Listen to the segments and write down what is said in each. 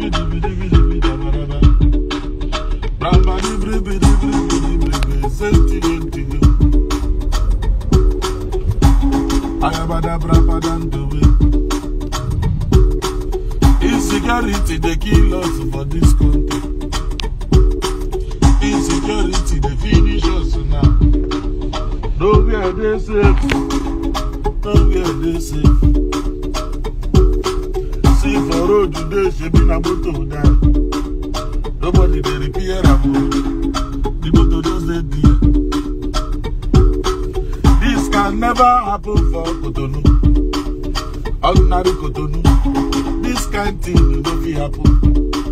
Insecurity they kill us for this country. Insecurity they finish us now. Nowhere they safe. Nowhere they safe. See for road today, she been a motor die. Nobody they repair a motor. The motor just dead there. This can never happen for Cotonou. Ordinary Cotonou. This kind thing no fit happen.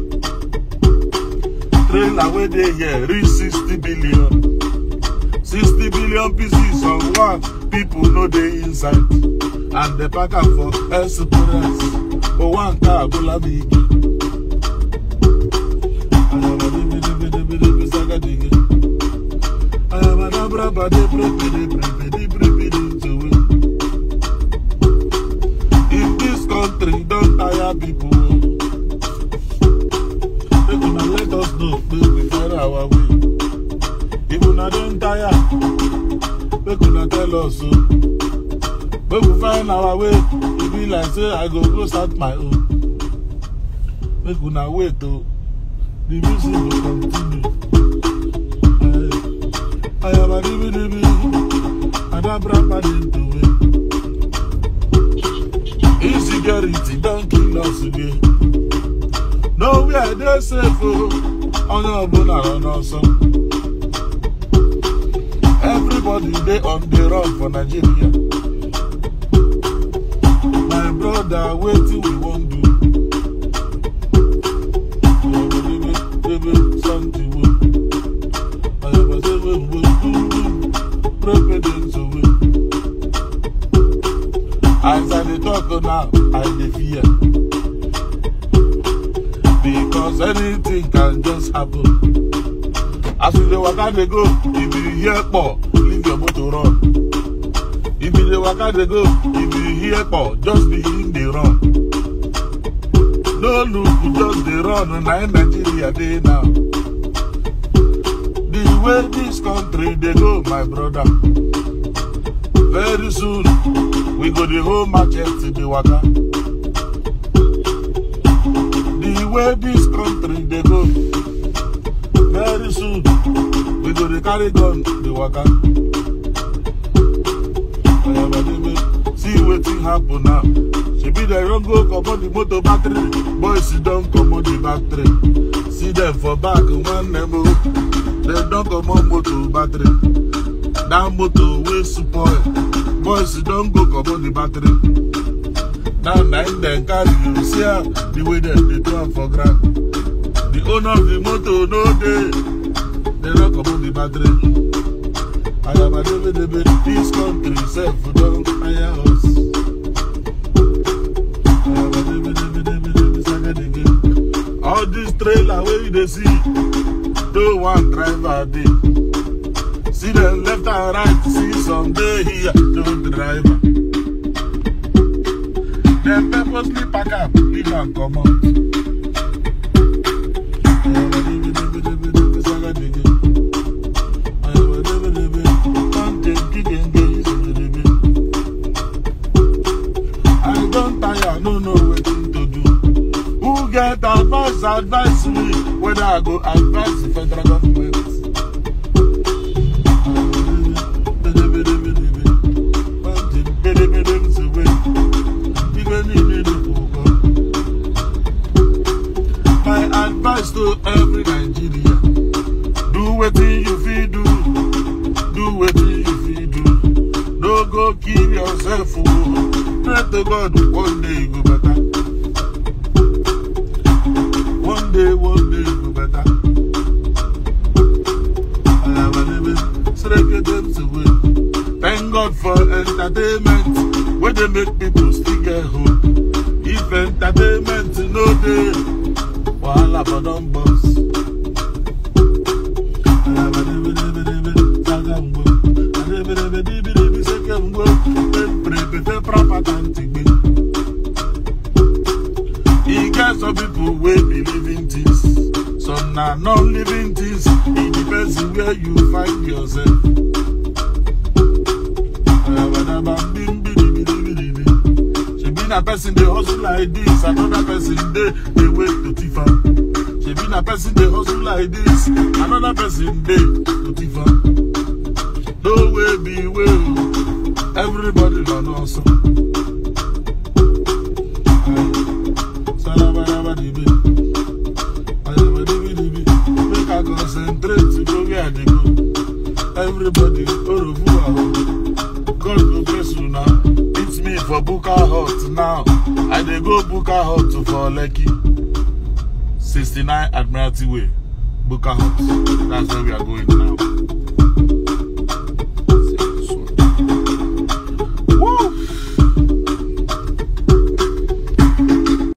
Trailer wey dey here reach 60 billion. 60 billion pieces of one people no dey inside. And they pack am for express. For one car, Bola Big. In this country, don't tire people. They gonna let us know, make we find our way. If una don't tire, they gonna tell us so. Make we find our way. E be like say I go go start my own. Make una wait oh. The music will continue. I am a dibi dibi. Adabra into it. Insecurity don't kill us again. Nowhere they safe oh. Onye ọbụla nọ n'ọsọ. Everybody dey on the run for Nigeria. My brother, wetin we wan do? Baby, baby, something wey. Ayaba say wey we do do. President owe. As I dey talk now, I dey fear. Because anything can just happen. As you dey waka dey go, if you hear kpọ, leave your motor run. If you dey waka dey go, if you hear kpọ, just begin dey run. No look, just dey run, na in Nigeria dey now. The way this country dey go, my brother. Very soon, we go dey hold machete dey waka. The way this country dey go, very soon, we go dey carry gun dey waka. Oyabadebe, See wetin happen now. Shebi dem don go comot the motor battery, boys don comot the battery. See dem for back, one nemo, dem don comot motor battery. That motor wey spoil, boys don go comot the battery. Now na im dem carry you see am the way dem dey do am for ground. The owner of the motor no dey, dem don comot the battery. Ayabadebedebe, this country sef don hire us. Ayabadebedebedebe, sagadege. All this trailer wey you dey see, no one driver dey. See them left and right, see some dey here, no driver. Dem purposely pack am, leave am comot. Ayabadebedebedebe, sagadege. Ayabadebedebe, kante gigenge, isebedebe. I don tire, no know wetin to do. Who get advice, advise me whether I go advise the federal government. My advice to every Nigeria, do wetin you fit do, do wetin you fit do. No go kill yourself o, pray to God one day e go better. One day, one day e go better. Ayabalebe, Sreke dem sewe. Thank God for entertainment wey dey make people still get hope. If entertainment no dey, wahala for don burst. Ayabadebedebedebe, sagamgbo. Adebedebedibidibi, sekemgbo. Pemprepete, prapatantigbe. E get some people wey be living things some na non-living things e depends on where you find yourself. shebi na person dey hustle like this another person dey dey wait to thief am shebi na person dey hustle like this another person dey to thief am no way be way o everybody na hustle. Salabarabadibi. Ayabadibidibi. Make I concentrate to go where I dey go. Everybody, Orofu God go bless you now. It's me for Buka Hut now. I dey go Buka Hut for Lekki. 69 Admiralty Way. Buka Hut. That's where we are going now.